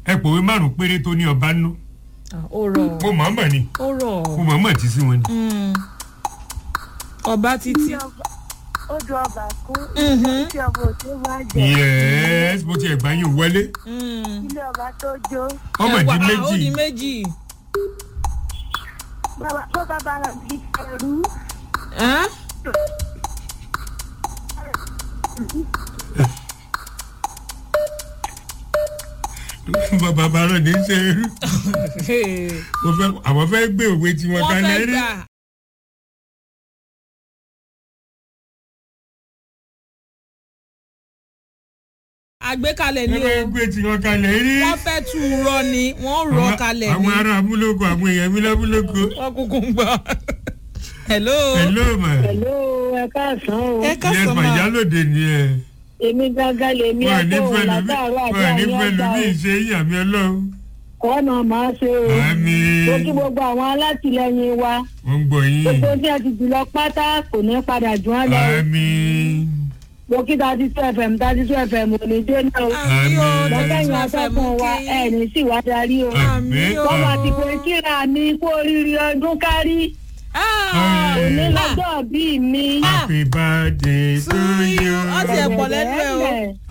ẹ pòwe márùn péré tó ní ọba nú Ah, ó rọ̀ mo mọ̀ mọ̀ ni ó rọ̀ mo mọ̀ mọ̀ tí sí wọn ni. Mm. ọba títí ó ju ọba kún Mhm. tí ọba òde máa jẹ yẹ́s mo ti ẹ̀gbá yín wọlé Mm. ilé ọba tó jó ọmọ Ẹ di wá, ah, ó di méjì méjì bàbá- bó bàbá rẹ̀ bí ẹrú Ẹ́n? bàbá bàrọ̀ ní í ṣe irú Hey. mo fẹ́ àwọn fẹ́ gbé òwe tí wọ́n wọ́n kalẹ̀ fẹ́ rí. gbà àgbékalẹ̀ ni wọ́n o fẹ́ gbé tí wọ́n kalẹ̀ rí. wọ́n fẹ́ tú u rọ ni wọ́n rọ Àwọn- kalẹ̀ ni àwọn ará amúlòkọ àwọn èèyàn mi lábúlòkọ. wọ́n kúkú ń gbọ́. hello. hello ma pẹ̀lú ẹ̀ka àsán o ẹ yes kásán ma ma ìyálòde ni ẹ. èmi gángan lèmi wọn ní ẹ̀kọ́ fẹ́ lómi látàárọ̀ àti wọn ní àyàn fẹ́ ọ̀gá lómi ìṣe ìyàmí ọlọ́run. ọ̀nà máa ṣe o àmì mo kí gbogbo àwọn alátìlẹyìn wa wọ́n ń gbọ́ yín. gbogbo tí a ti jùlọ pátá kò ní padà jù á lọ o. àmì mo kí thirty two fm thirty two fm ò ní dé náà o àmì o Àmín. lọ́kẹ́yìn tẹ̀sán fẹ́ mú akẹ́kọ̀ọ́ wa kí. ẹ̀ ní sì wá darí o. àmì o. wọ́n wá ti pé kíra mi kú oríire ọdún kárí Ah, òní ah, lọ́jọ́ bíi mi. happy birthday to you. Ó ti ẹ̀ pọ̀ lẹ́nu ẹ̀ o. Bẹ̀rẹ̀